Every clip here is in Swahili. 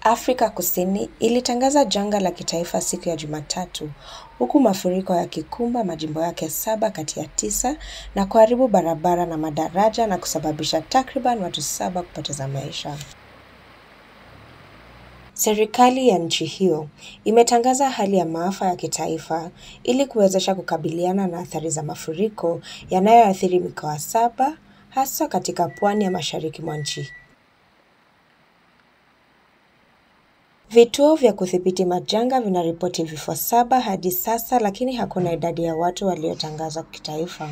Afrika Kusini ilitangaza janga la kitaifa siku ya Jumatatu, huku mafuriko yakikumba majimbo yake saba kati ya tisa na kuharibu barabara na madaraja na kusababisha takriban watu saba kupoteza maisha. Serikali ya nchi hiyo imetangaza hali ya maafa ya kitaifa ili kuwezesha kukabiliana na athari za mafuriko yanayoathiri mikoa saba hasa katika pwani ya mashariki mwa nchi. Vituo vya kudhibiti majanga vinaripoti vifo saba hadi sasa lakini hakuna idadi ya watu waliotangazwa kitaifa.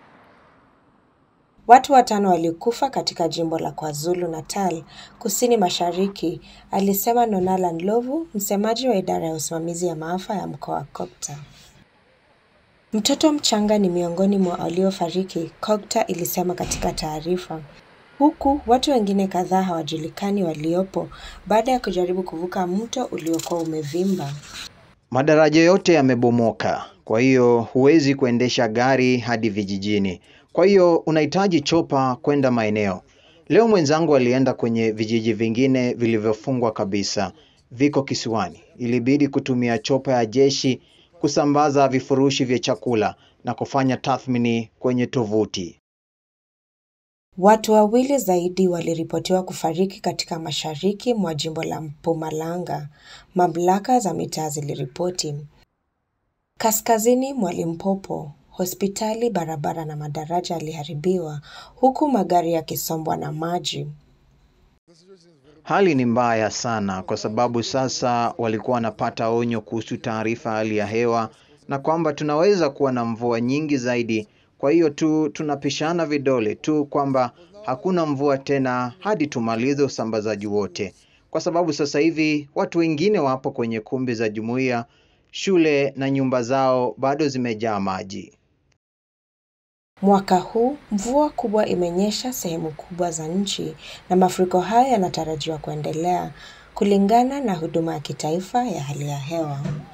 Watu watano walikufa katika jimbo la KwaZulu Natal, kusini mashariki, alisema Nonala Ndlovu, msemaji wa idara ya usimamizi ya maafa ya mkoa wa Copter. Mtoto mchanga ni miongoni mwa waliofariki, Copter ilisema katika taarifa. Huku watu wengine kadhaa hawajulikani waliopo baada ya kujaribu kuvuka mto uliokuwa umevimba. Madaraja yote yamebomoka, kwa hiyo huwezi kuendesha gari hadi vijijini. Kwa hiyo unahitaji chopa kwenda maeneo. Leo mwenzangu alienda kwenye vijiji vingine vilivyofungwa kabisa, viko kisiwani. Ilibidi kutumia chopa ya jeshi kusambaza vifurushi vya chakula na kufanya tathmini kwenye tovuti. Watu wawili zaidi waliripotiwa kufariki katika mashariki mwa jimbo la Mpumalanga, mamlaka za mitaa ziliripoti. Kaskazini mwa Limpopo, hospitali, barabara na madaraja yaliharibiwa huku magari yakisombwa na maji. Hali ni mbaya sana kwa sababu sasa walikuwa wanapata onyo kuhusu taarifa hali ya hewa na kwamba tunaweza kuwa na mvua nyingi zaidi. Kwa hiyo tu tunapishana vidole tu kwamba hakuna mvua tena hadi tumalize usambazaji wote, kwa sababu sasa hivi watu wengine wapo kwenye kumbi za jumuiya, shule na nyumba zao bado zimejaa maji. Mwaka huu mvua kubwa imenyesha sehemu kubwa za nchi na mafuriko haya yanatarajiwa kuendelea kulingana na huduma ya kitaifa ya hali ya hewa.